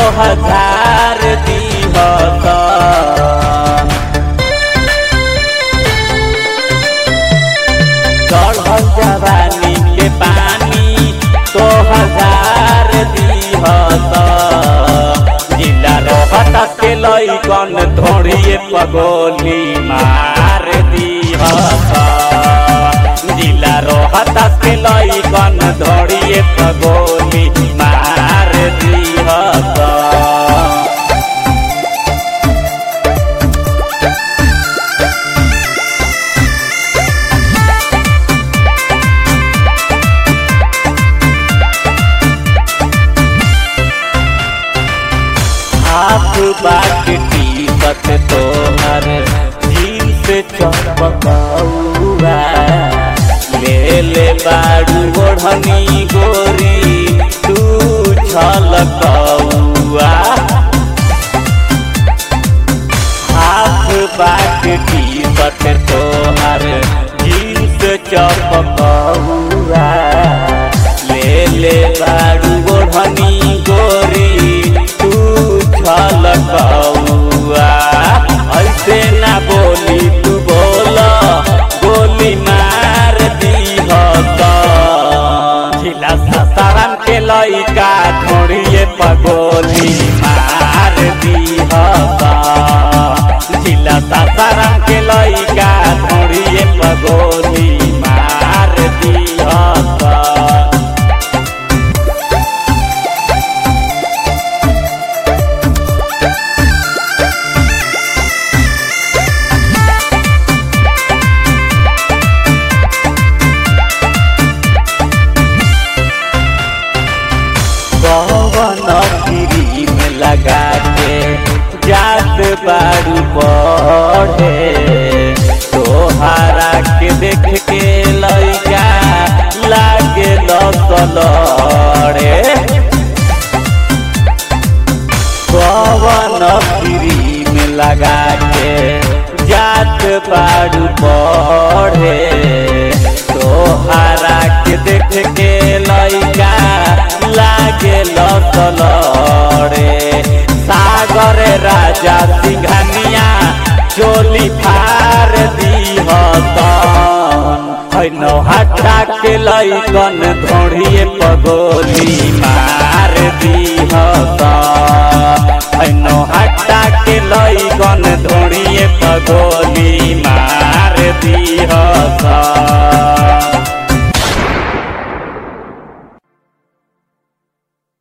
हजार दीहत चढ़ल जवानी के पानी तो हजार दीहत जिला रहत के लैकन धोड़िए पगोली मार दीहत जिला रहत के लैकन धोड़िए पगोली मार दीहत हाथ बाट टीकत तोहर जीन्स चपकौआ ले ले बाड़ू ओढ़नी गोरी तू छलकौआ हाथ बाट टीकत तोहर जीन्स चपकौआ ले ले बाड़ू ओढ़नी गोरी तू छलकौआ ऐसे ना बोली तू बोल गोली मार दीहत झिला ससारन के लइका ढोड़िए पगोली मार दीहत झिला ससारन के लइका ढोड़िए पगोली मार दीहत पवन क्रीम लगा के जात बारू पढ़े तोहरा के देख के लैका लागे लसलड़े पवन क्रीम लगा के जात बारू पढ़े तोहरा के देख के लैका लागे लसलड़े सागर राजा सिंघानिया चोली फार दीहतन हटा के लैकन धोड़िए पगोली मार दीहतन